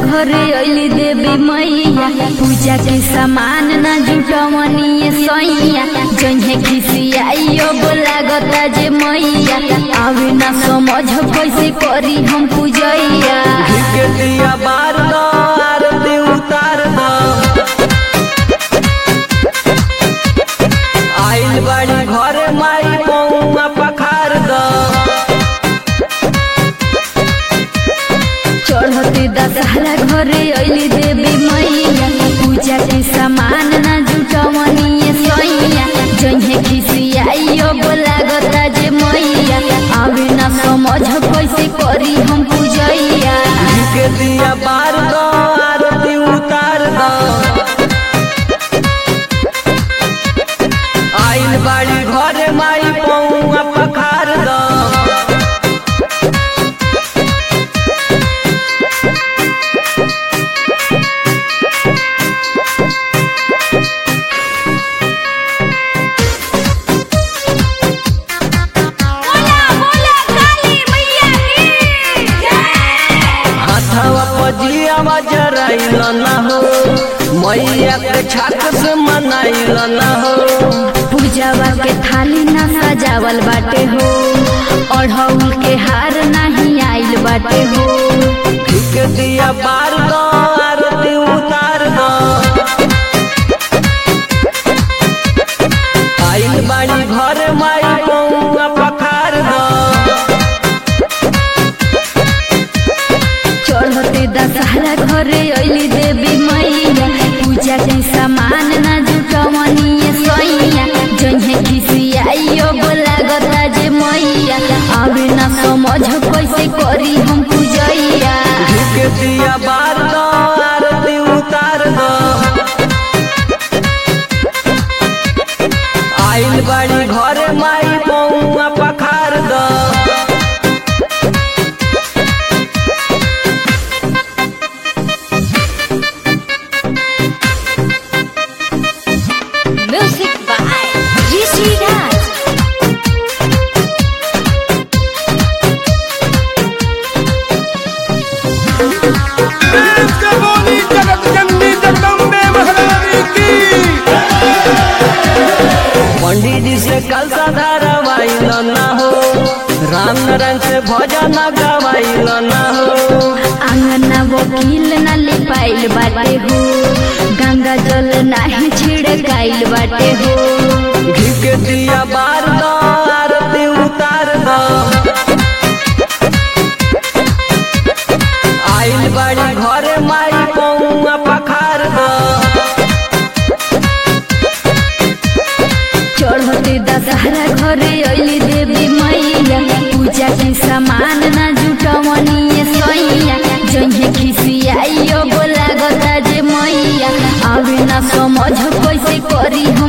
घरे अली देवी मैया पूजा के सामान ना जुटवनी सैया जहे खिसियाइयो लागता जे मैया आवे ना समझ कैसे करी हम पूजैया के दिया बार दो आरती उतार दो आइल बाड़ी घरे माई पौआ पखार दो चढ़ते दशहरा घरे अली देवी मैया पूजा के सामान ना जुटवनी सैया जहे खिसियाइयो लागता जे मैया आवे ना समझ कैसे करी हम पूजैया के दिया बार दो आरती उतार दो आइल बाड़ी घरे माई पौआ पखार दो हाथवा पजिया जराइल न हो मैया के छाक से मनाइल न हो पूजावा के थाली ना सजावल बाटे हो अढ़ौल के हार नहीं आइल बाटे हो ठीक दिया बार दो आरती उतार दो आइल बाड़ी घर माई पौआ पखार दो चढ़ते दशहरा घरे अली देवी मैया पूजा के सामान ना जुटवनी सैया जहे खिसियाइयो लागता जे मैया आवे ना समझ कैसे करी हम पूजैया ठीक दिया बार दो आरती उतार दो आइल बाड़ी घर माई पौआ पखार दो Music by Rishi Raj. देश के बोली जगत जननी जगदम्बे महारानी की पंडित जी से कल धारावाइल न हो राम नारायण से भजन गवाइल न हो आंगना वकील न लिपाइल बाटे हो गंगा जल नाही छिड़काइल बाटे हो घी के दिया बार दो आरती उतार दो आइल बाड़ी घरे माई पौआ पखार दो चढ़ते दशहरा घरे अली देवी मैया पूजा के सामान ना जुटवनी सैया जहे खिसियाइयो लागता जे मैया आवे ना समझ कैसे करी हम